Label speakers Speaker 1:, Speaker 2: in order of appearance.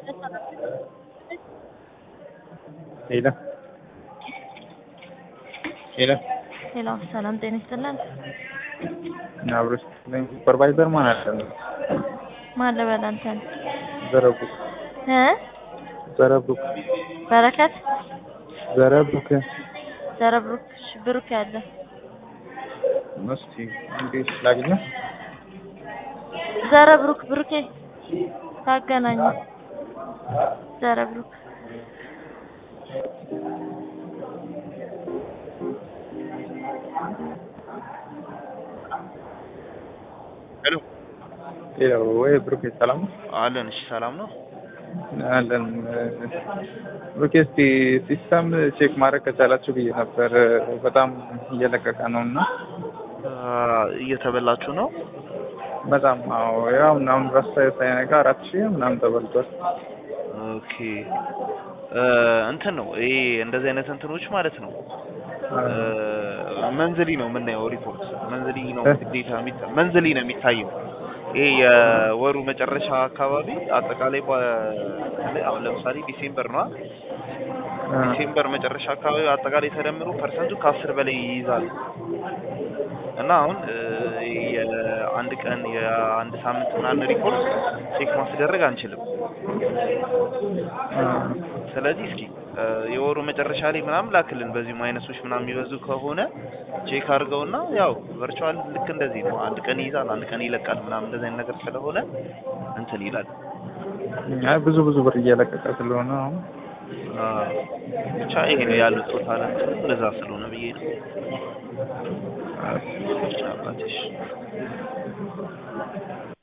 Speaker 1: ሄሎ ሄሎ
Speaker 2: ሄሎ ሰላም ጤና ይስጥልን።
Speaker 1: አብሮሽ ሱፐርቫይዘር ማን አለ?
Speaker 2: ማን ልበል አንተን?
Speaker 1: ዘረቡክ
Speaker 2: እ
Speaker 1: ዘረቡክ
Speaker 2: በረከት
Speaker 1: ዘረቡክ
Speaker 2: ዘረብሩክ እሺ፣ ብሩክ ያለ
Speaker 1: እስቲ እንዴት ላግኘው?
Speaker 2: ዘረብሩክ ብሩኬ ታገናኙ። ዘረብሩክ
Speaker 3: ሄሎ
Speaker 1: ሄሎ ወይ ብሩኬ ሰላም ነው?
Speaker 3: አለን። እሺ ሰላም ነው።
Speaker 1: አለን ብሩኬ፣ እስቲ ሲስተም ቼክ ማድረግ ከቻላችሁ ብዬ ነበር። በጣም እየለቀቀ ነው እና
Speaker 3: እየተበላችሁ ነው።
Speaker 1: በጣም አዎ፣ ያው ምናምን ረሳ ሳይነጋ አራት ሺህ ምናምን ተበልቷል።
Speaker 3: ኦኬ እንትን ነው ይሄ እንደዚህ አይነት እንትኖች ማለት ነው። መንዝሊ ነው የምናየው ሪፖርት መንዝሊ ነው ግዴታ የሚታ መንዝሊ ነው የሚታየው። ይሄ የወሩ መጨረሻ አካባቢ አጠቃላይ በተለይ አሁን ለምሳሌ ዲሴምበር ነው ዲሴምበር መጨረሻ አካባቢ አጠቃላይ ተደምሮ ፐርሰንቱ ከአስር በላይ ይይዛል እና አሁን የአንድ ቀን የአንድ ሳምንት ምናምን ሪፖርት ቼክ ማስደረግ አንችልም። ስለዚህ እስኪ የወሩ መጨረሻ ላይ ምናምን ላክልን። በዚህ ማይነሶች ምናምን የሚበዙ ከሆነ ቼክ አድርገውና ያው ቨርቹዋል ልክ እንደዚህ ነው። አንድ ቀን ይይዛል፣ አንድ ቀን ይለቃል ምናምን እንደዚህ አይነት ነገር ስለሆነ እንትን ይላል።
Speaker 1: አይ ብዙ ብዙ ብር እየለቀቀ ስለሆነ አሁን
Speaker 3: ብቻ ይሄ ነው ያሉት ቶታል እንትኑ እንደዛ ስለሆነ ብዬ ነው። አባትሽ